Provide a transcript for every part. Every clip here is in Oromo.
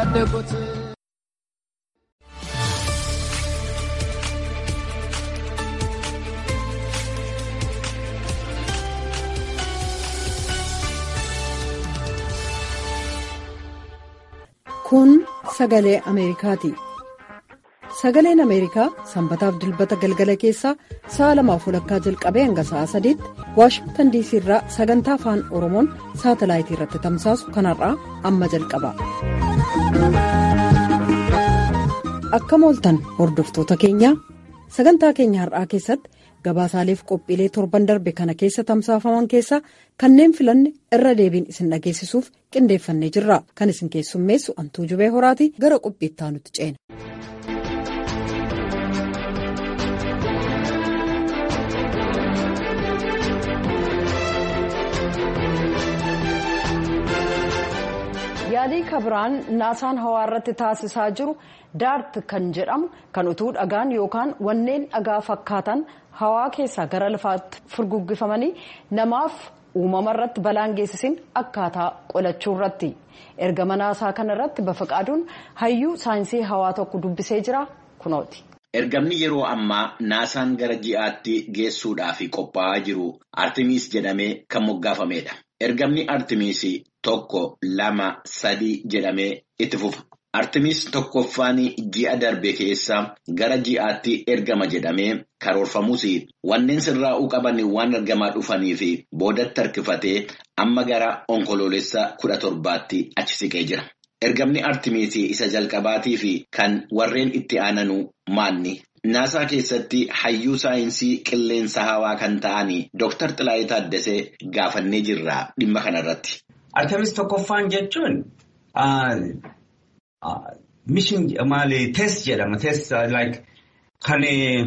ያደጉት Kun sagalee Ameerikaati. Sagaleen Ameerikaa sanbataaf dilbata galgala keessaa sa'a lamaaf walakkaa jalqabee hanga sa'a sadiitti Waashingtan diisii irraa sagantaa afaan Oromoon saatalaayitii irratti tamsaasu kanarraa amma jalqaba. Akkam ooltan hordoftoota keenyaa sagantaa keenya har'aa keessatti gabaasaaleef qophiilee torban darbe kana keessa tamsaafaman keessaa kanneen filanne irra deebiin isin dhageessisuuf qindeeffannee jirra kan isin keessummeessu antuu jubee horaati gara qophiittaa nutti ceena. yaalii kabiraan naasaan hawaa irratti taasisaa jiru daart kan jedhamu kan utuu dhagaan yookaan wanneen dhagaa fakkaatan hawaa keessaa gara lafaatti furguggifamanii namaaf uumama irratti balaan geessisin akkaataa qolachuu irratti ergama naasaa kana irratti bafaqaaduun hayyuu saayinsii hawaa tokko dubbisee jira kunooti. Ergamni yeroo ammaa naasaan gara ji'aatti geessuudhaaf qophaa'aa jiru Artimiis jedhamee kan moggaafameedha. Ergamni Artimiis tokko lama sadii jedhamee itti fufa. Artimiis tokkoffaan ji'a darbe keessa gara ji'aatti ergama jedhamee karoorfamus wanneen sirraa'uu qaban waan argamaa dhufaniif boodatti harkifatee amma gara onkoloolessa kudha torbaatti achi siqee jira. Ergamni Artimiis isa jalqabaatii fi kan warreen itti aananu maanni? Naasaa keessatti hayyuu saayinsii qilleensa hawaa kan ta'an Dr. Xilaayii Taaddasee gaafannee jirra dhimma kanarratti. Artemis tokkoffaan jechuun mishin maali test jedhama test like kan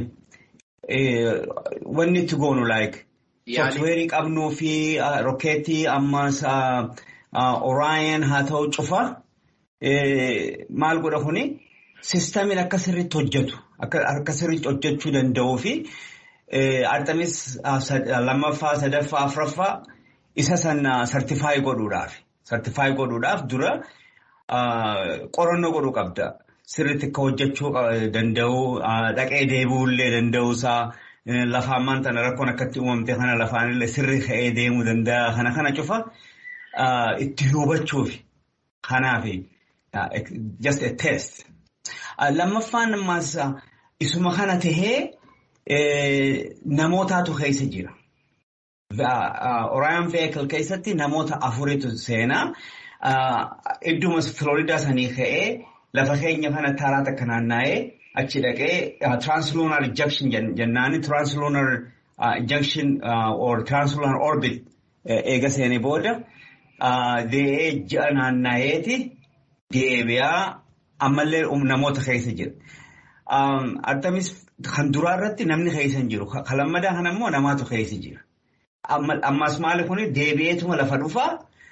wanni itti goonu like softweerii qabnuu fi rokkeetii ammas oraayan haa ta'u cufa maal godha kuni sistamiin akka sirriitti hojjetu akka sirriitti hojjechuu danda'uu fi artemis lammaffaa sadaffaa afuraffaa isa san sartifaayi godhuudhaaf. Sartifaayi godhuudhaaf dura qorannoo godhuu qabda. Sirriitti akka hojjechuu danda'u, dhaqee deebi'uullee danda'uusaa, lafaan maanta rakkoon akkatti uumamte kana lafaanillee sirri ka'ee deemuu danda'a. Kana kana cufa itti hubachuuf. Kanaaf just a test. Lammaffaan ammaas isuma kana tahee namootaatu keessa jira. Oraayan veekil keessatti namoota afuritu seenaa. Iddumas Filooridaa sanii ka'ee lafa keenya kana taraa takka naanna'ee achi dhaqee Translunar Ejection jennaani Translunar Ejection or Translunar Orbit eega seenee booda dee'ee ji'a naanna'eeti deebi'aa ammallee namoota keessa jira. Artemis kan duraa irratti namni keessa hin jiru. Kan lammadaa kana immoo namaatu keessa jira. Ammas maali kuni deebi'eetuma lafa dhufaa.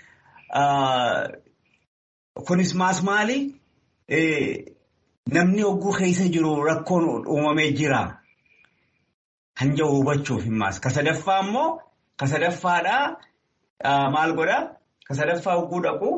Kunis maas maali? Namni hogguu keessa jiru rakkoon uumamee jira. Kan jiru hubachuuf himmaas. Ka sadaffaa immoo ka sadaffaadhaa maal godhaa? Ka sadaffaa hogguu dhaqu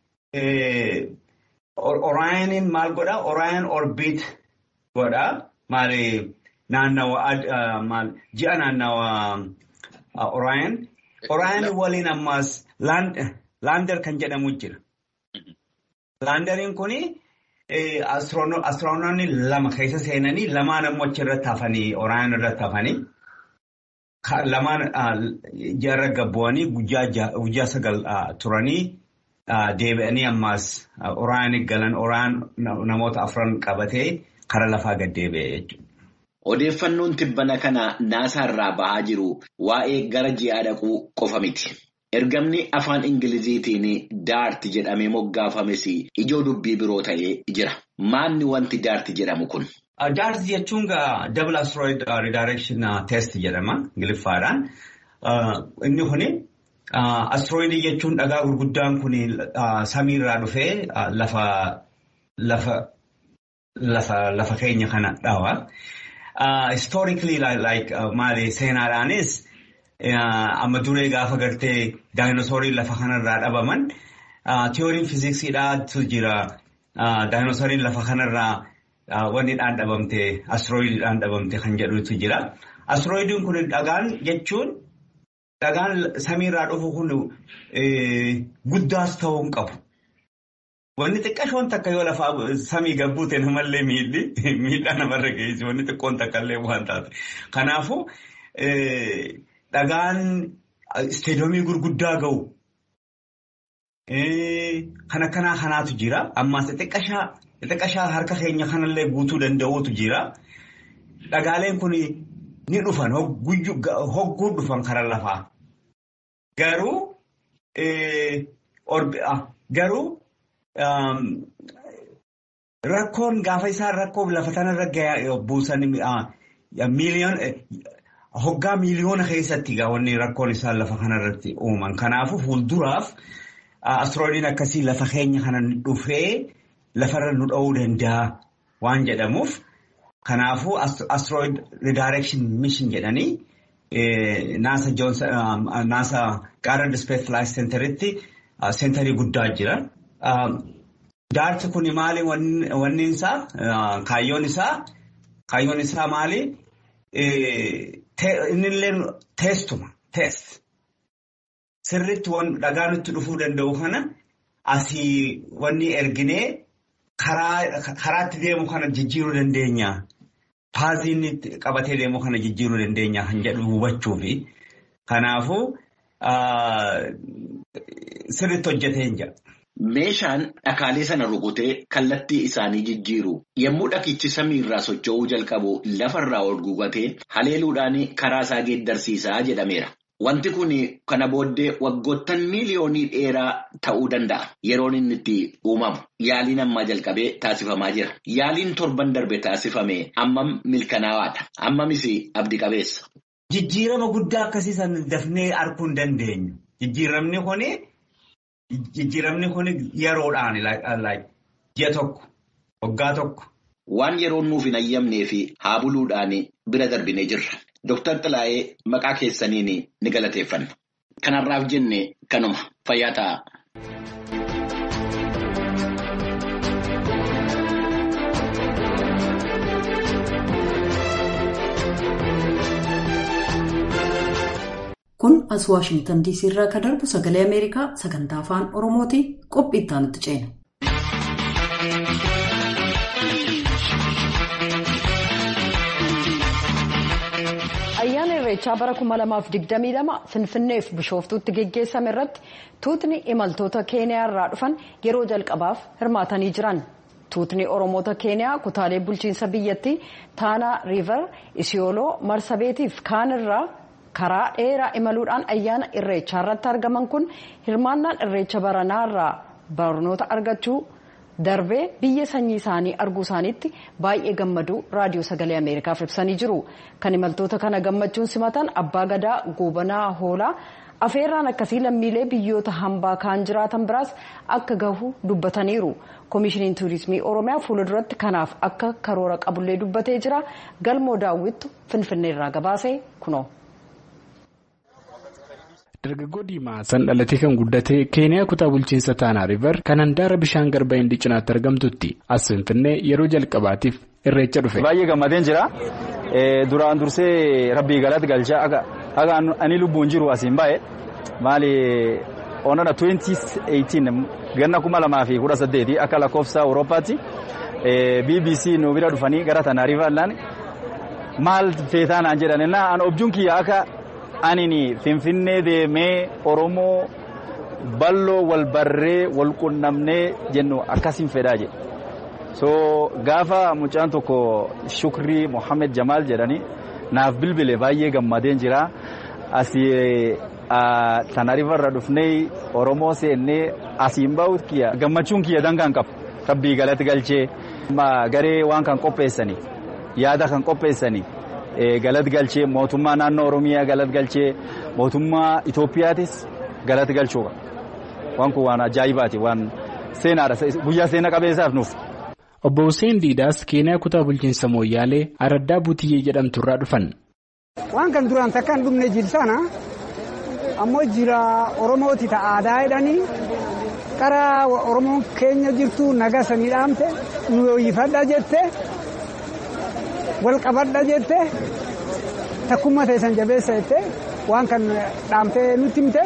Oraayaniin maal godhaa? Oraayan orbiit godhaa. Maali naannawa ji'a naannawa. Oraayan. Oraayan waliin ammaas laandar kan jedhamu jira. Laandariin kuni astiroonoonni lama keessa seenanii lamaan ammoo achirratti hafanii Oraayan irratti hafanii lamaan jaarra gabbu'anii guyyaa sagal turanii deebi'anii ammaas Oraayan galan Oraayan namoota afran qabatee kara lafaa gad deebi'e jechuudha. Odeeffannoon tibbana kana naasaa irraa bahaa jiru waa'ee gara ji'aa dhaquu qofa miti. Ergamni afaan Ingiliziitiin daart jedhamee moggaafames ijoo dubbii biroo ta'ee jira. Maanni wanti daart jedhamu kun? Daart jechuun double asteroid redirection test jedhama Ingiliffaadhaan. Inni kuni asteroidii jechuun dhagaa gurguddaan kun samiirraa dhufee lafa keenya kana dhawa. Historically like maali seenaadhaanis amma duree gaafa gartee daayinosooriin lafa kanarraa dhabaman tiyooriin fiiziksiidhaatu jira daayinosariin lafa kanarraa wanni dhaan dhabamte astrooyidiidhaan dhabamte kan jedhutu jira. Astrooyidiin kun dhagaan jechuun dhagaan samiirraa dhufu kun guddaas ta'uu hin qabu. Wanni xiqqashoon takka yoo lafa samii gabbuute namallee miidhi miidhaa namarra geessi wanni xiqqoon takka illee waan taate. Kanaafuu dhagaan isteedoomii gurguddaa ga'u. Kan akkanaa kanaatu jira. Ammas xixiqqashaa harka keenya kanallee guutuu danda'uutu jira. Dhagaaleen kun ni dhufan hogguu dhufan karaa lafaa. Garuu garuu rakkoon gaafa isaan rakkoo lafa kanarra buusan miiliyoon hoggaa miiliyoona keessatti wanni rakkoon isaan lafa kanarratti uuman. Kanaafuu fuulduraaf. Astrooyidiin akkasii lafa keenya kana dhufee lafarra nu dha'uu danda'a waan jedhamuuf kanaafuu astrooyid redirection mission jedhanii naasa naasa Goddard Space Flight Centeritti seenterii guddaa jira. Daarti kun maali wanni isaa kaayyoon isaa kaayyoon isaa maali innillee teestuma teest. Sirriitti dhagaa nutti dhufuu danda'u kana asii wanni erginee karaatti deemu kana jijjiiruu dandeenya. Paazii qabatee deemu kana jijjiiruu dandeenya kan jedhu hubachuufi. Kanaafuu sirriitti hojjetee jira. Meeshaan dhakaalee sana rukutee kallattii isaanii jijjiiru yommuu dhakichi samiirraa socho'uu jalqabu lafarraa ol guugatee haleeluudhaan karaa isaa geeddarsiisaa jedhameera. Wanti kun kana booddee waggoottan miiliyoonii dheeraa ta'uu danda'a. Yeroon inni itti uumamu. Yaaliin ammaa jalqabee taasifamaa jira. Yaaliin torban darbe taasifame ammam milkanaawaadha. Ammamis abdii qabeessa. Jijjiirama guddaa akkasii san dafnee arguu hin dandeenyu. Jijjiiramni kun jijjiiramni kun yeroodhaan ji'a tokko waggaa tokko. Waan yeroon nuuf hin ayyamnee fi haa buluudhaan bira darbinee jirra. Dooktar Xilaayee maqaa keessaniin ni galateeffanna. Kanarraaf jenne kanuma fayyaa ta'a. Kun as Waashingtan DC irraa kan darbu sagalee Ameerikaa sagantaa afaan Oromooti qophii itti aanutti ceena. ayyaana irreechaa bara 2022 finfinneef bishooftuutti geggeessame irratti tuutni imaltoota keeniyaa irraa dhufan yeroo jalqabaaf hirmaatanii jiran tuutni oromoota keeniyaa kutaalee bulchiinsa biyyattii taanaa riiver isiyooloo marsabeetiif kaan irraa karaa dheeraa imaluudhaan ayyaana irreechaa irratti argaman kun hirmaannaan irreecha baranaa irraa barnoota argachuu darbee biyya sanyii isaanii arguu isaaniitti baay'ee gammaduu raadiyoo sagalee ameerikaaf ibsanii jiru kan imaltoota kana gammachuun simatan abbaa gadaa goobanaa hoolaa afeerraan akkasii lammiilee biyyoota hambaa kaan jiraatan biraas akka gahu dubbataniiru koomishiniin tuurizimii oromiyaa fuulduratti kanaaf akka karoora qabullee dubbatee jira galmoo daawwittu finfinneerraa gabaasee kunoo. dargaggoo diimaa san dhalatee kan guddate keeniyaa kutaa bulchiinsa taanaa riiver kan handaara bishaan garba hindii cinaatti argamtutti as finfinnee yeroo jalqabaatiif irreecha dhufe. baay'ee gammadeen jira duraan dursee rabbii galatti galchaa akka ani lubbuun jiru asiin baay'ee maali onana 2018 ganna kuma lamaa fi kudha saddeeti akka lakkoofsa awurooppaatti bbc nu bira dhufanii gara taanaa riiverlaan maal feetaanaan jedhan an objuun kiyya akka. anini finfinnee deemee oromoo balloo wal barree wal qunnamnee jennu akkasiin fedhaa jedhe so gaafa mucaan tokko shukrii mohammed jamaal jedhani naaf bilbile baay'ee gammadeen jira asii tanarifarra dhufnee oromoo seennee asiin bahu kiyya gammachuun kiyya dangaan qabu rabbii galatti galchee garee waan kan qopheessanii yaada kan qopheessanii. galat galchee mootummaa naannoo oromiyaa galat galchee mootummaa Itoophiyaatis galat galchuudha. Waan kun waan ajaa'ibaati waan seenaadha guyyaa seena qabeessaaf nuuf. Obbo Hussein Diidaas Keeniyaa kutaa bulchiinsa Mooyyaalee Araddaa Butiyyee jedhamtu irraa dhufan. Waan kan duraan takka hin dhumne jilsana ammoo jira Oromooti ta aadaa jedhanii qara oromoon keenya jirtu nagaa sanii dhaamte nu yooyifadha jette wal qabadha jette takkummaa teessan jabeessa jette waan kan dhaamtee nutti himte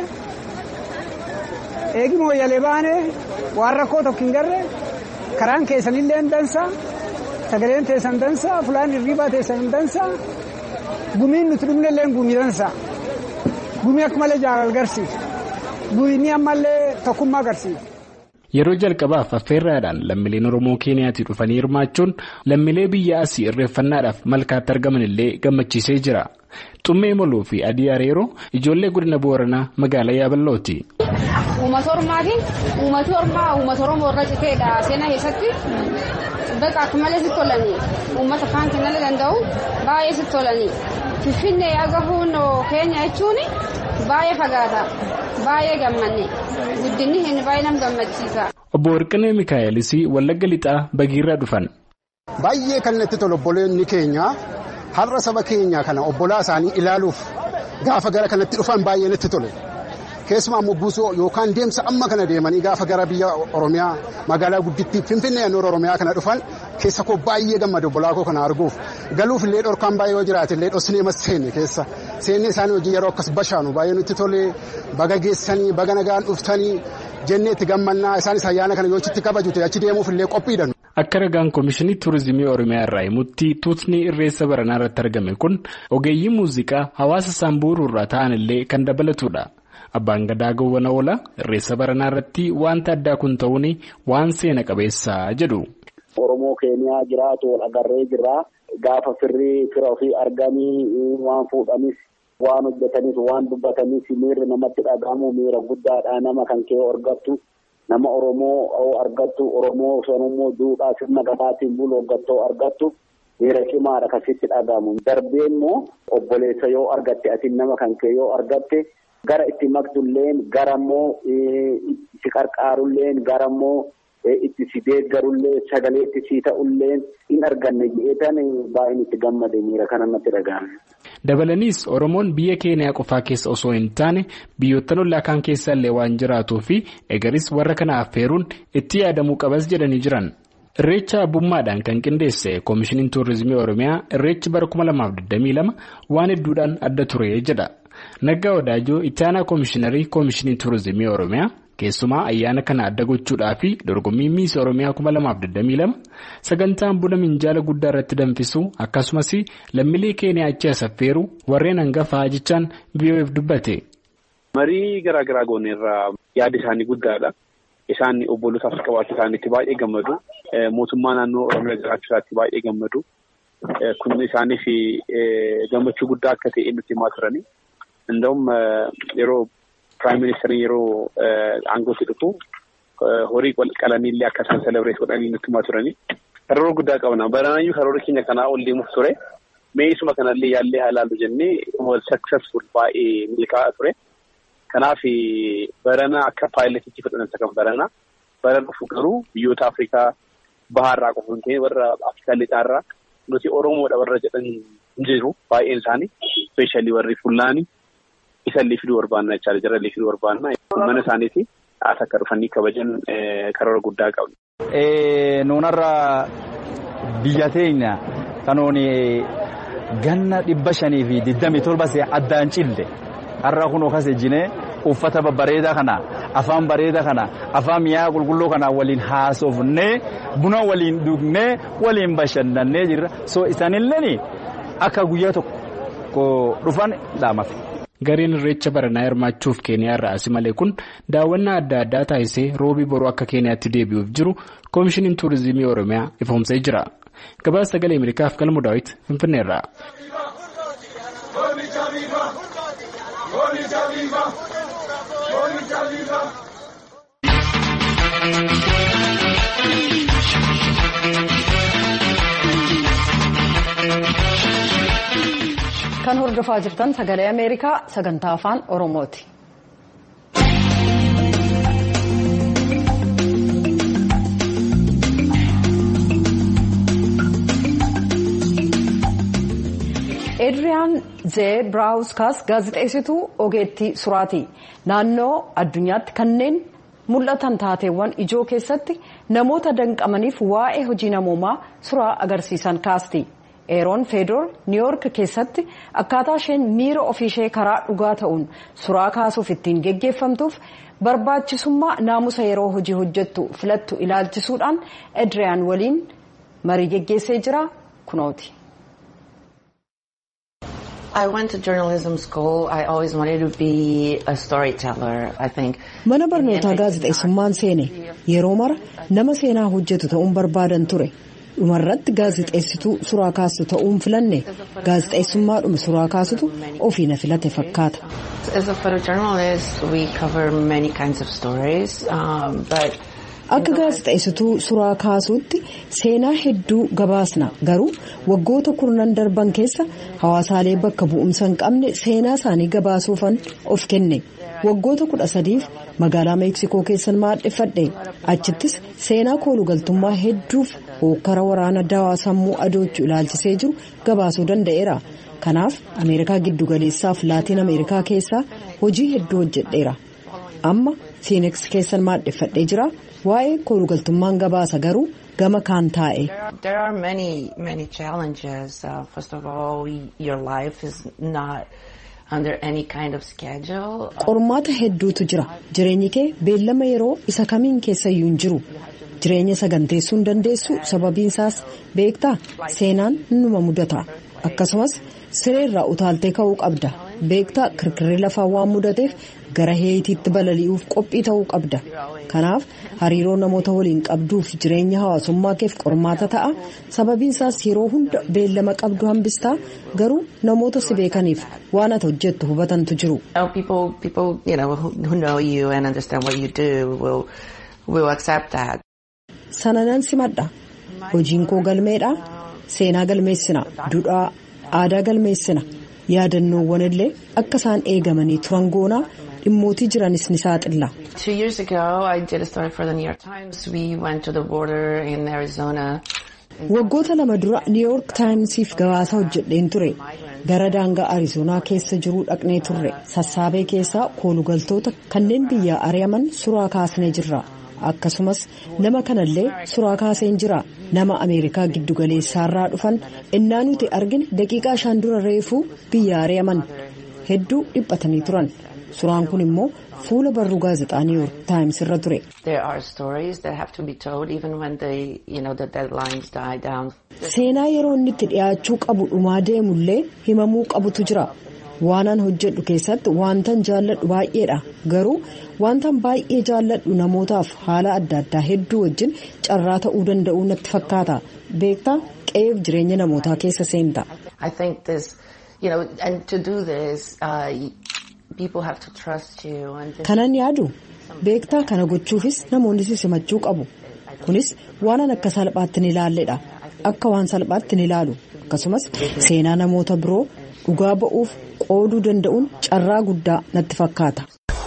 eegi mooyyalee baane waan rakkoo tokko hin garre karaan keessanillee dansa sagaleen teessan dansa fulaan hirriibaa teessan dansa gumiin nuti dhumnellee gumii dansa gumii akka malee jaalala agarsiisa gumii ammallee tokkummaa agarsiisa. Yeroo jalqabaaf affeerraadhaan lammiileen Oromoo Keeniyaatii dhufanii hirmaachuun lammiilee biyya asii irreeffannaadhaaf malkaatti argaman illee gammachiisee jira. Xummee Moloo fi Adii Areeroo ijoollee godina Booranaa magaalaa Yaaballooti. Uummata Oromaatiin uummati Oromaa uummata Oromoo irra citeedha seenaa keessatti bakka akka malee sitti tolanii uummata kaan kennallee danda'u baay'ee sitti tolanii Finfinnee agahuun keenya jechuun baay'ee fagaata baay'ee gammanne guddinni hin baay'ee nam gammachiisa. Obbo Warqinee Mikaa'elis Wallagga Lixaa Bagiirraa dhufan. Baay'ee kan natti tolu obboleonni keenya har'a saba keenya kana obbolaa isaanii ilaaluuf gaafa gara kanatti dhufan baay'ee natti tole. Keessumaa immoo buusoo yookaan deemsa amma kana deemanii gaafa gara biyya Oromiyaa magaalaa guddittii Finfinnee naannoo Oromiyaa kana dhufan keessa koo baay'ee gammada obbolaa koo kana arguuf galuuf illee dhorkaan baay'ee yoo jiraate illee dhosnee mas seenne keessa seennee isaanii hojii yeroo akkas bashaanu baay'ee nutti tole baga geessanii baga nagaan dhuftanii jennee itti gammannaa isaanis ayyaana kana yoo achitti kabajute achi deemuuf illee qophiidhan. Akka ragaan Komishinii Turizimii Oromiyaa irraa himutti tuutni irreessa baranaa irratti argame kun ogeeyyii muuziqaa hawaasa Saambuuruu irraa ta'an illee kan dabalatudha. Abbaan gadaa gowwana oola irreessa baranaa irratti wanta addaa kun ta'uun waan seena qabeessaa jedhu. Oromoo Keeniyaa jiraatu wal agarree jirra. Gaafa firrii fira ofii arganii waan fuudhanis waan hojjetanis waan dubbatanis miirri namatti dhagahamu miira guddaadha nama kan kee argattu. Nama Oromoo argattu Oromoo sanummoo duudhaa sirna gadaatiin bulu argattoo argattu miira cimaadha kasitti dhagahamu. Darbee immoo obboleessa yoo argatte ati nama kan kee yoo argatte gara itti maqtulleen gara immoo itti qarqaarulleen gara immoo itti si deeggarullee sagalee itti si ta'ulleen hin arganne jedheetan baay'een itti gammade miira kana natti dhagahame. Dabalaniis Oromoon biyya Keeniyaa qofaa keessa osoo hin taane biyyoottan ollaa kaan keessa illee waan jiraatuu fi egaris warra kana affeeruun itti yaadamuu qabas jedhanii jiran. Irreecha abbummaadhaan kan qindeesse Koomishiniin Tuurizimii Oromiyaa Irreechi bara 2022 waan hedduudhaan adda ture jedha. Naggaa Wadaajoo itti aanaa Koomishinarii Koomishinii Tuurizimii Oromiyaa keessumaa ayyaana kana adda gochuudhaa fi dorgommii miis Oromiyaa 2022 sagantaan buna minjaala guddaa irratti danfisu akkasumas lammiilee Keeniyaa achi as affeeru warreen hangafaa jechaan VOF dubbate. Marii garaa garaa goone irraa yaada isaanii guddaadha. Isaan obbolootaaf qabaachuu isaaniitti baay'ee gammadu. Mootummaa naannoo Oromiyaa jiraachuu isaatti baay'ee gammadu. Kun isaaniif gammachuu guddaa akka ta'e nutti himaa turani. Inda'um yeroo Piraayim Ministeeriin yeroo aangootti dhufu horii qalanii illee akka isaan selebireet godhanii nutti himaa turani. Karoora guddaa qabna. Baranaayyuu karoora keenya kanaa ol deemuuf ture. Mee isuma kanallee yaallee haa ilaallu jennee wal successful baay'ee milkaa'aa ture. Kanaaf barana akka paayiletiitti fudhatan kan barana. Bara dhufu garuu biyyoota Afrikaa bahaarraa qofa hin ta'in warra Afrikaa lixaarraa nuti Oromoodha warra jedhan hin jiru baay'een isaanii. Ispeeshaalii warri Fullaanii isallee fiduu barbaanna jechaadha. Jarallee fiduu barbaanna. Mana isaaniiti as akka dhufanii kabajan karoora guddaa qabna. Nuunarra biyya teenya kanoon ganna dhibba shanii fi digdamii torba addaan cille. har'a kun okas ejjinee uffata babbareedaa kana afaan bareedaa kana afaan mi'aa qulqulluu kana waliin haasofnee buna waliin dhugnee waliin bashannannee jirra so isaanillee akka guyyaa tokko dhufan dhaamafe. Gareen irreecha baranaa hirmaachuuf keeniyaa irraa asi malee kun daawwannaa adda addaa taasisee roobii boruu akka keeniyaatti deebi'uuf jiru koomishiniin tuurizimii oromiyaa ifoomsee jira. Gabaasa sagalee Ameerikaaf galmu daawwiti Finfinneerraa. Kan hordofaa jirtan sagalee Ameerikaa sagantaa afaan Oromooti. Eedriyaan Zee Biraawuskaas gaazexeessituu ogeettii suraati. Naannoo addunyaatti kanneen mul'atan taateewwan ijoo keessatti namoota danqamaniif waa'ee hojii namoomaa suuraa agarsiisan kaasti. eeroon feedoor niiwoork keessatti akkaataa isheen miira ofiishee karaa dhugaa ta'uun suuraa kaasuuf ittiin geggeeffamtuuf barbaachisummaa naamusa yeroo hojii hojjettu filattu ilaalchisuudhaan edriyaan waliin marii geggeessee jira kunooti. mana barnootaa gaazexeessummaan seene yeroo mara nama seenaa hojjetu ta'uun barbaadan ture. dhumarratti gaazexeessituu suuraa kaastu ta'uun filanne gaazexeessummaadhuma suuraa kaasutu ofii na filate fakkaata. akka gaazexeessituu suuraa kaasuutti seenaa hedduu gabaasna garuu waggoota kurnan darban keessa hawaasaalee bakka bu'umsa hin qabne seenaa isaanii gabaasuufan of kenne waggoota kudha sadiif magaalaa meeksikoo keessan maadheffadhe achittis seenaa koolugaltummaa hedduuf hokkara waraana dawaa sammuu adoochuu ilaalchisee jiru gabaasuu danda'eera kanaaf ameerikaa giddugaleessaaf laatiin ameerikaa keessaa hojii hedduu hojjedheera amma fiiniks keessan maadheffadhee jira waa'ee koolugaltummaan gabaasa garuu gama kaan taa'e. qormaata hedduutu jira jireenyi kee beellama yeroo isa kamiin keessayyuu hin jiru jireenya saganteessuu hin dandeessu sababiin isaas beektaa seenaan numa mudata akkasumas sireerraa utaaltee ka'uu qabda beektaa kirkirri lafaa waan mudateef gara heetiitti balali'uuf qophii ta'uu qabda kanaaf hariiroo namoota waliin qabduuf jireenya hawaasummaa keef qormaata ta'a sababiin isaas yeroo hunda beellama qabdu hambistaa garuu namoota si beekaniif waan ati hojjettu hubatantu jiru. sana nan simadha hojiin koo galmeedha seenaa galmeessina duudhaa aadaa galmeessina yaadannoowwan illee akka isaan eegamanii turan goonaa dhimmootii jiranis ni saaxilla. waggoota lama dura niiwoork taayimsiif gabaasa hojjedheen ture gara daangaa arizoonaa keessa jiruu dhaqnee turre sassaabee keessaa koolugaltoota kanneen biyyaa ari'aman suraa kaasnee jirra. akkasumas nama kanallee suraa kaaseen jira nama ameerikaa giddugaleessaarraa dhufan innaa nuti argine daqiiqaa shan dura reefuu biyya ari'aman hedduu dhiphatanii turan suraan kun immoo fuula barruu gaazexaa niiwoork taayims irra ture. seenaa yeroo inni itti dhiyaachuu qabu dhumaa deemullee himamuu qabutu jira. waanan hojjedhu keessatti wantan jaalladhu baay'eedha garuu wantan baay'ee jaalladhu namootaaf haala adda addaa hedduu wajjin carraa ta'uu danda'uu natti fakkaata beektaa qe'eef jireenya namootaa keessa seenta. kanan yaadu beektaa kana gochuufis namoonni si simachuu qabu kunis waanan akka salphaatti ni ilaalledha akka waan salphaatti ni ilaalu akkasumas seenaa namoota biroo dhugaa ba'uuf qooduu danda'uun carraa guddaa natti fakkaata.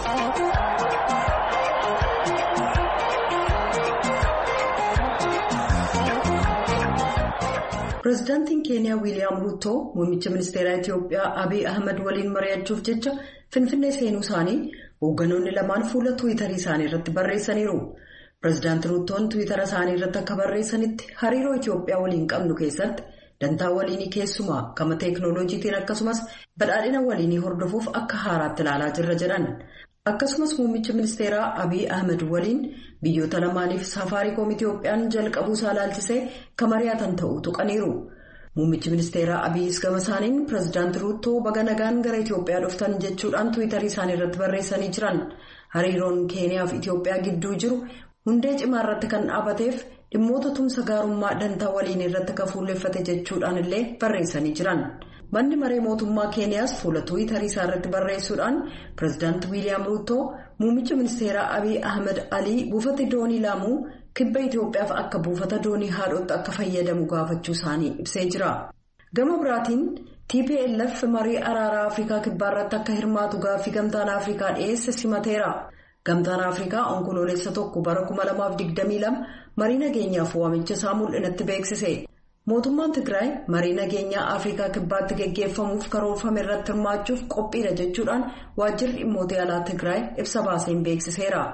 pireezidaantiin keeniyaa wiiliyaam ruutoo muummicha ministeeraa itiyoophiyaa abiy ahmed waliin mari'achuuf jecha finfinnee seenuu isaanii hoogganoonni lamaan fuula tuwitarii isaanii irratti barreessaniiru. pireezidaanti ruutoon tuwitara isaanii irratti akka barreessanitti hariiroo itiyoophiyaa waliin qabnu keessatti. dantaa waliinii keessumaa gama teeknooloojiitiin akkasumas badhaadhina waliinii hordofuuf akka haaraatti ilaalaa jirra jedhan akkasumas muummicha ministeeraa abiy ahmed waliin biyyoota lamaaniif safaariikoom itiyoophiyaan jalqabuu isaa ilaalchisee kan mari'atan ta'uu tuqaniiru muummichi ministeeraa abiyis gama isaaniin pireezidaanti ruutoo baga nagaan gara itiyoophiyaa dhuftan jechuudhaan tuwitarii isaanii irratti barreessanii jiran hariiroon keeniyaa fi itiyoophiyaa gidduu jiru hundee cimaa irratti kan dhaabateef. dhimmoota tumsa gaarummaa dantaa waliin irratti kan fuulleffate jechuudhaan illee barreessanii jiran manni maree mootummaa keeniyaas fuula tuwitarii isaa irratti barreessuudhaan pireezidaanti wiiliyaam ruutoo muummicha ministeeraa abiy ahmed alii buufata doonii laamuu kibba itiyoophiyaaf akka buufata doonii haadhotti akka fayyadamu gaafachuu isaanii ibsee jira gama biraatiin tplf marii araaraa afrikaa kibbaa irratti akka hirmaatu gaaffii gamtaan afrikaa dhiyeesse simateera. gamtaan afrikaa onkoloolessa tokko bara 2022 marii nageenyaaf waamicha isaa mul'inatti beeksise mootummaan tigraay marii nageenyaa afrikaa kibbaatti geggeeffamuuf karoorfame irratti hirmaachuuf qophiidha jechuudhaan waajjirri dhimmoota alaa tigraay ibsa baaseen beeksiseera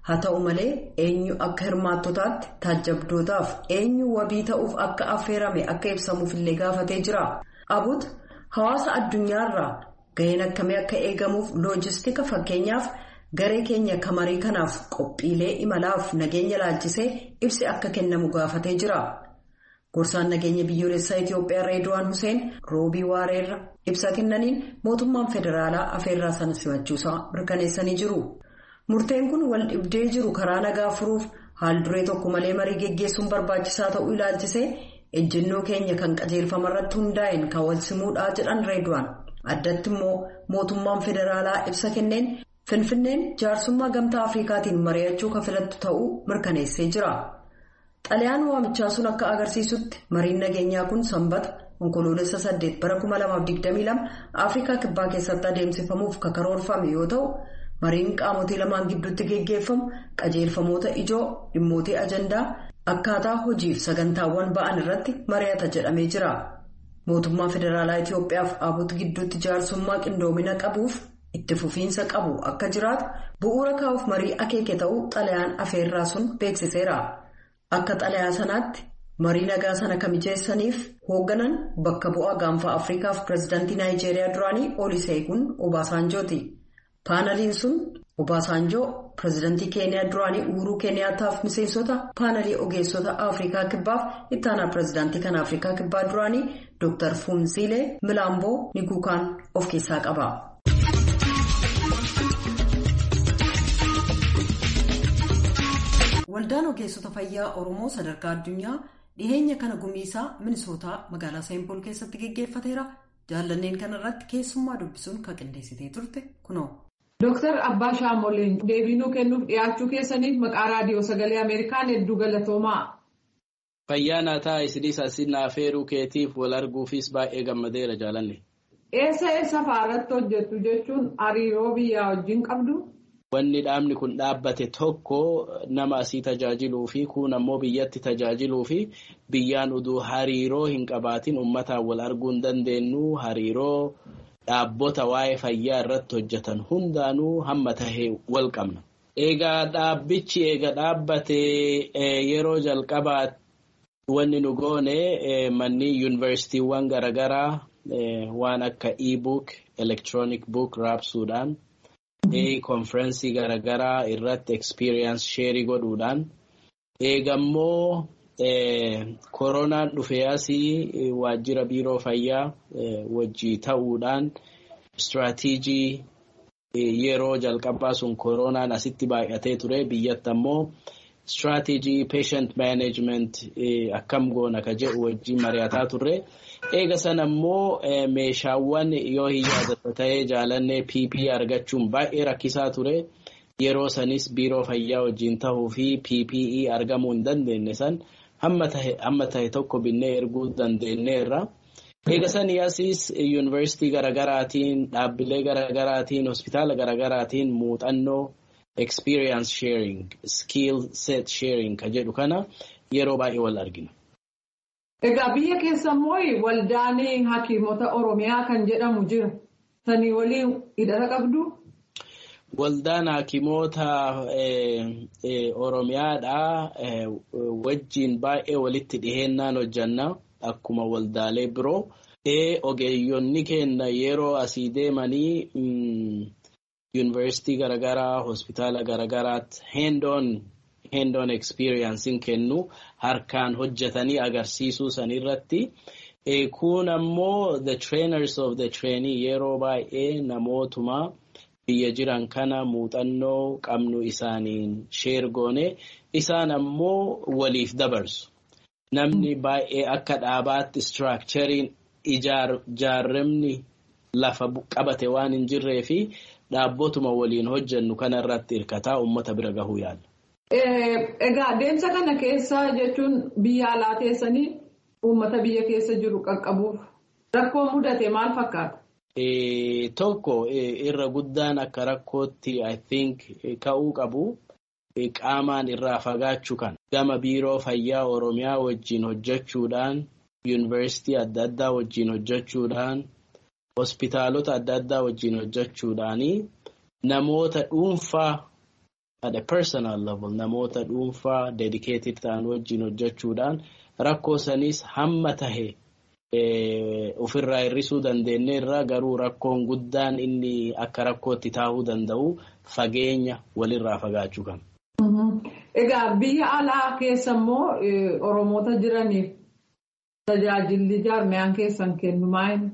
haa ta'u malee eenyu akka hirmaattotaatti taajjabdootaaf eenyu wabii ta'uuf akka affeerame akka ibsamuufillee gaafatee jira abut hawaasa addunyaarraa gaheen akkamii akka eegamuuf loojistika fakkeenyaaf garee keenya kamarii kanaaf qophiilee imalaaf nageenya laalchisee ibsi akka kennamu gaafatee jira. Gorsaan nageenya biyyoolessaa Itoophiyaa Reedwaan Hussein roobii waareerra ibsa kennaniin mootummaan federaalaa afeerraa sana simachuusaa mirkaneessanii jiru. Murteen kun wal dhibdee jiru karaa nagaa furuuf haal duree tokko malee marii geggeessuun barbaachisaa ta'uu ilaalchisee ejjennoo keenya kan qajeelfamarratti hundaa'een kan wal simuudhaa jedhan Reedwaan. Addatti immoo mootummaan federaalaa ibsa kenneen Finfinneen jaarsummaa gamtaa Afrikaatiin mari'achuu kan filattu ta'uu mirkaneessee jira. Xaliyaan waamichaa sun akka agarsiisutti mariin nageenyaa kun sanbata onkoloolessa 8 bara 2022 Afrikaa kibbaa keessatti adeemsifamuuf karoorfame yoo ta'u mariin qaamotii lamaan gidduutti geggeeffamu qajeelfamoota ijoo dhimmootii ajandaa akkaataa hojiif sagantaawwan ba'an irratti mari'ata jedhamee jira. Mootummaa federaalaa Itoophiyaaf abut gidduutti jaarsummaa qindoomina qabuuf itti fufiinsa qabu akka jiraatu bu'uura kaa'uuf marii akeeke ta'uu xalayaan afeerraa sun beeksiseera. Akka xalayaa sanaatti marii nagaa sana kan mijeessaniif hoogganan bakka bu'aa gaanfa Afrikaaf pireezidaantii Naayijeeriyaa duraanii Olusegun Obaasanjooti. Paanaliin sun Obaasanjoo pireezidaantii Keeniyaa duraanii Uhuruu Keeniyaataaf miseensota paanalii ogeessota Afrikaa kibbaaf ittaanaa pireezidaantii kan Afrikaa kibbaa duraanii Dr. Funziilee Milaamboo Niguukaan of keessaa qaba. Waldaan ogeessota fayyaa Oromoo sadarkaa addunyaa dhiheenya kana gumiisaa Minisootaa magaalaa Seenpool keessatti geggeeffateera. Jaallanneen kanarratti keessummaa dubbisuun kan qindeessitee turte kunoo. Dooktar Abbaa Shaamoleen deebiinuu kennuuf dhiyaachuu keessaniif maqaa raadiyoo sagalee Ameerikaan hedduu galatoomaa. Fayyaa naataa isinis asin afeeruu keetiif wal arguufis baay'ee gammadeera jaalanne. Eessa eessa fa'aarratti hojjettu jechuun hariiroo biyyaa wajjin qabdu? Wanni dhaabni kun dhaabbate tokko nama asii tajaajiluu fi kun ammoo biyyatti tajaajiluu fi biyyaan uduu hariiroo hin qabaatin uummataan wal arguu hin dandeenyu hariiroo dhaabbota waa'ee fayyaa irratti hojjetan hundaanuu hamma tahee wal qabna. Egaa dhaabbichi eega dhaabbate yeroo jalqabaa wanni nu goone manni yuunivarsiitiiwwan garaagaraa waan akka e-book, electronic book raabsuudhaan. konferensii garaagaraa irratti experience sheerii godhuudhaan eegammoo koronaan dhufee asii waajjira biiroo fayyaa wajjii ta'uudhaan istiraatiijii yeroo jalqabaa sun koronaan asitti baay'atee ture biyyatti ammoo istiraatiijii patient management akkam goona ka jedhu wajjii mari'ataa turre. Eega sana immoo meeshaawwan yoo hin yaadata ta'ee jaalannee PPE argachuun baay'ee rakkisaa ture. Yeroo sanis biiroo fayyaa wajjin tahuu fi PPE argamuu hin dandeenye san hamma tahe tokko binnee erguu dandeenyeerra. Eega sanii asiis yuunivarsiitii garaagaraatiin dhaabbilee garaagaraatiin hospitaala garaagaraatiin muuxannoo experience sharing skill set sharing ka jedhu kana yeroo baay'ee wal argina. Egaa biyya keessa immoo waldaan hakiimota Oromiyaa kan jedhamu jira. Sanii waliin hidhata qabdu? Waldaan hakiimota Oromiyaadhaa wajjin baay'ee walitti dhiheennaan hojjanna akkuma waldaalee biroo. Ogeeyyonni keenya yeroo asii deemanii yuunivarsiitii garaagaraa hospitaala garaagaraatti hands-on hands-on experience kennu harkaan hojjetanii agarsiisuu sanirratti. Kun ammoo the trainers of the trainee yeroo baay'ee namootuma biyya jiran kana muuxannoo qabnu isaaniin sheer goone isaan ammoo waliif dabarsu. Namni baay'ee akka dhaabaatti istiraakchariin ijaaramni lafa qabate waan hin jirree fi dhaabbotuma waliin hojjennu kanarratti hirkataa uummata bira gahuu yaala. Egaa adeemsa kana keessa jechuun biyya alaa teessanii uummata biyya keessa jiru qaqqabuuf rakkoo mudate maal fakkaata? Tokko irra guddaan akka rakkootti I think ka'uu qabu qaamaan irraa fagaachuu kan gama biiroo fayyaa Oromiyaa wajjin hojjechuudhaan yuunivarsiitii adda addaa wajjin hojjechuudhaan hospitaalota adda addaa wajjin hojjechuudhaanii namoota dhuunfaa at a personal level namoota dhuunfaa dedicated ta'an wajjin hojjechuudhaan rakkoo sanis hamma tahe ofirraa hir'isuu dandeenyeerra garuu rakkoon guddaan inni akka rakkootti taa'uu danda'u fageenya walirraa fagaachuu qaba. Egaa biyya alaa keessa immoo Oromoota jiraniif tajaajilli jaarmiyaan keessan kennu maali?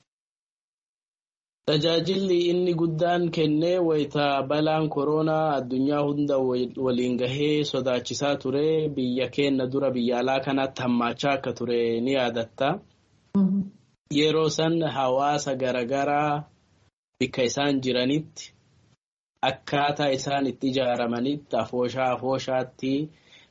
Tajaajilli inni guddaan kennee wayita balaan koronaa addunyaa hunda waliin gahee sodaachisaa ture biyya keenya dura biyya alaa kanatti hammaachaa akka ture ni yaadatta. Yeroo san hawaasa garaagaraa bakka isaan jiranitti akkaataa isaan itti ijaaramanitti afooshaa afooshaatti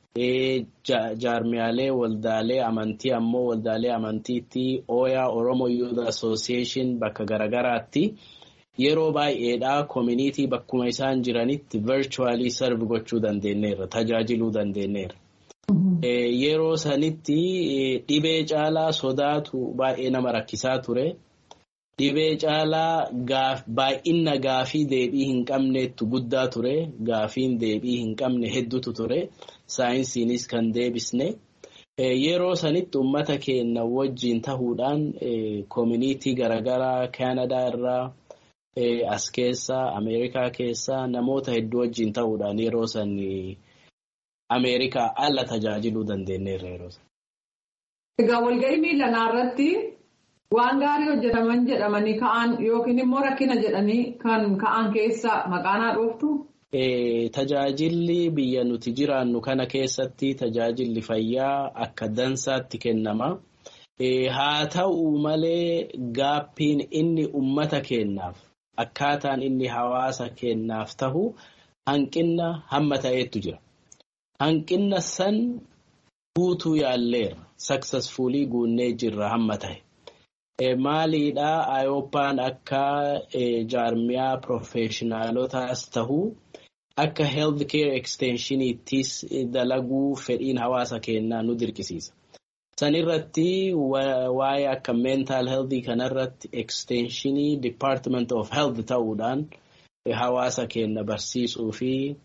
jaarmiyaalee waldaalee amantii ammoo waldaalee amantiitti ooyaa Oromo Youth Association bakka garaagaraatti yeroo baay'eedhaa koominiitii bakkuma isaan jiranitti virtually serve gochuu dandeenyeerra tajaajiluu dandeenyeerra. Yeroo sanitti dhibee caalaa sodaatu baay'ee nama rakkisaa ture. Dhibee caalaa baay'ina gaafii deebii hin qabneettu guddaa ture. Gaafiin deebii hin qabne hedduutu ture. Saayinsiinis kan deebisne. Yeroo sanitti uummata keenya wajjin tahuudhaan koominiitii garaagaraa Kaanadaa irraa as keessa Ameerikaa keessa namoota hedduu wajjin tahuudhaan yeroo san Ameerikaa ala tajaajiluu dandeenyeerra yeroo san. Egaa walga'ii miilanaa irratti waan gaarii hojjetaman jedhamanii ka'an yookiin immoo rakkina jedhanii kan ka'an keessa maqaanaa dhooftu. Tajaajilli biyya nuti jiraannu kana keessatti tajaajilli fayyaa akka dansaatti kennama. Haa ta'u malee gaappiin inni uummata keenyaaf akkaataan inni hawaasa keenyaaf tahu hanqina hamma ta'eetu jira. Hanqina san guutuu yaalleera. Successfully guunnee jirra hamma ta'e. Maaliidhaa Ayooppaan akka jaarmiyaa profeeshinaalotaas tahu akka health care extensioniittis dalaguu fedhiin hawaasa keenyaa nu dirqisiisa. Sanirratti waa'ee akka mental health kanarratti extensionii department of health ta'uudhaan hawaasa keenya barsiisuu fi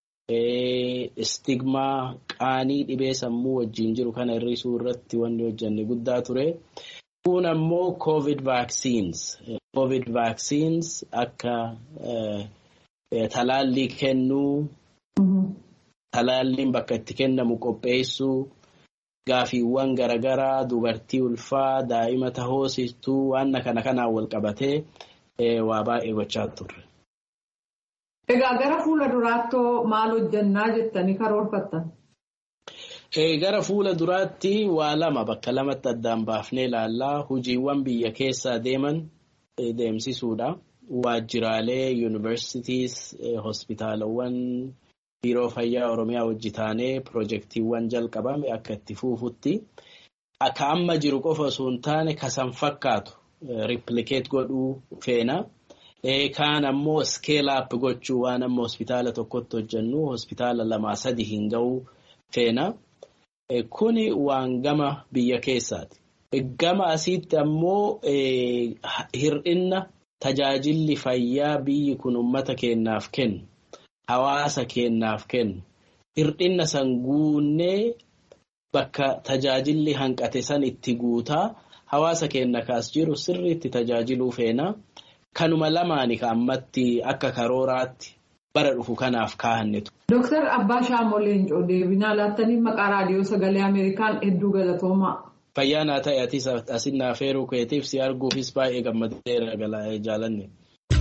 stigmaa qaanii dhibee sammuu wajjin jiru kana hir'isuu irratti wanni hojjenne guddaa ture. Kun ammoo COVID vaccines. COVID vaccines akka talaallii kennuu, talaalliin bakka itti kennamu qopheessuu, gaafiiwwan garaagaraa dubartii ulfaa daa'ima tahoosistuu waan kana kanaan wal qabatee waa baay'ee gochaa turre. Egaa gara fuula duraattoo maal hojjannaa jettanii karoorfattan? Gara fuula duraatti waa lama bakka lamatti addaan baafnee ilaallaa hojiiwwan biyya keessaa deeman deemsisuudha. Waajjiraalee yuunivarsiitiis hospitaalawwan biiroo fayyaa Oromiyaa hojii taanee pirojektiiwwan jalqabame akka itti fuufutti akka amma jiru qofa osoo hin taane kasan fakkaatu riiplikeet godhuu feena. Kaan ammoo skeelaap gochuu waan amma hospitaala tokkotti hojjennu hospitaala lamaa sadi hin ga'uu feena. Kuni waan gama biyya keessaati. Gama asiitti ammoo hir'inna tajaajilli fayyaa biyyi kun uummata keenyaaf kennu, hawaasa keenyaaf kennu, hir'inna san guunnee bakka tajaajilli hanqate san itti guutaa hawaasa keenya kaas jiru sirriitti tajaajiluu feena. Kanuma lamaani ka ammatti akka karooraatti bara dhufu kanaaf kaahannetu. Dooktar Abbaa Shaamoo Leencoo deebinaa laattanii maqaa raadiyoo sagalee Ameerikaan hedduu galatoomaa. Fayyaa naa ta'e atis asin naaf feeruu keetiif si arguufis baay'ee gammadeera jaalanne.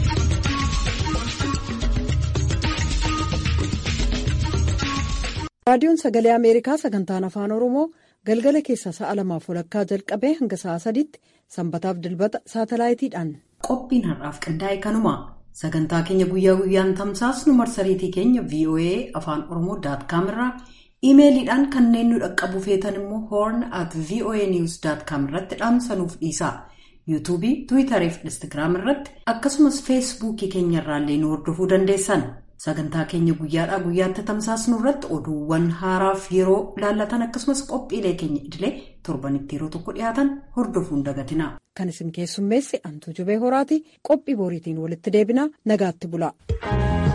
raadiyoon sagalee ameerikaa sagantaan afaan oromoo galgala keessa sa'a lamaaf walakkaa jalqabee hanga sa'a sadiitti sanbataaf dilbata saatalaayitiidhaan. qophiin har'aaf qindaa'e kanuma sagantaa keenya guyyaa guyyaan tamsaasnu marsariitii keenya voa afaan oromoo daatkaam irraa iimeeliidhaan kanneen nu dhaqqabu feetan immoo hoorn at voa news daatkaam irratti dhaamsanuuf dhiisa yuutuubii tiwiitarii fi instagiraam irratti akkasumas feesbuukii keenya irraallee nu hordofuu dandeessan. sagantaa keenya guyyaadhaa guyyaatti tamsaasnu irratti oduuwwan haaraaf yeroo laallatan akkasumas qophiilee keenya idilee torbanitti yeroo tokko dhiyaatan hordofuun dagatina. kan isin keessummeesse antuu jubee horaati qophii boriitiin walitti deebina nagaatti bula.